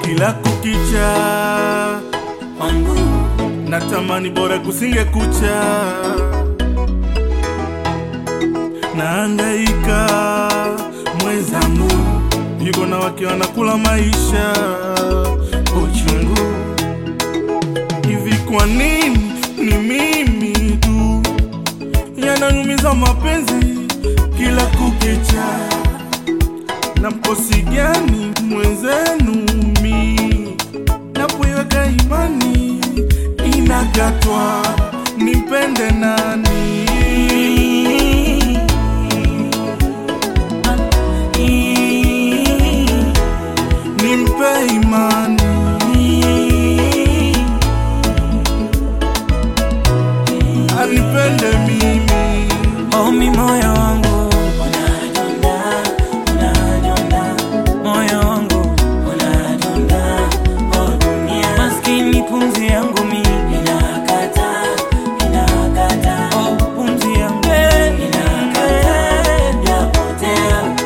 kila kukicha wangu natamani bora kusinge kucha naangaika mwenzangu yuko na wake wanakula maisha uchungu hivi kwa nini ni mimi tu yananyumiza mapenzi kila kukicha na mkosi gani mwenzenu mi napoiweka imani inagatwa nimpende nani nimpe imani anipende mimi omi moyo wangu unadunda unadunda moyo wangu unadunda oh dunia maskini pumzi yangu mi inakata inakata oh pumzi yangu inakata yapotea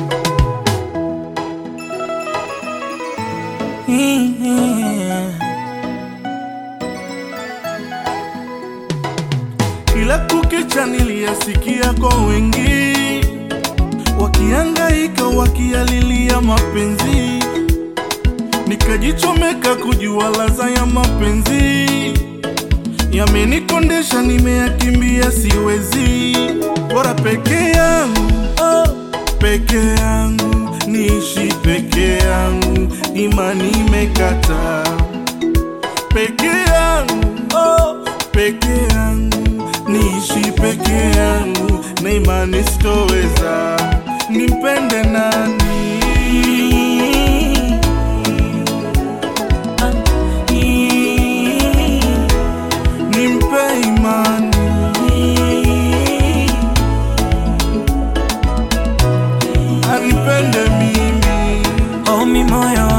kila kukicha niliyasikia kwa wengi wakiangaika wakialilia mapenzi nikajichomeka kujua laza ya mapenzi yamenikondesha nimeyakimbia siwezi bora peke yangu oh, peke yangu niishi peke yangu imani imekata peke yangu oh, peke yangu niishi peke yangu na imani sitoweza nimpende nani nimpe imani anipende mimi omi moyo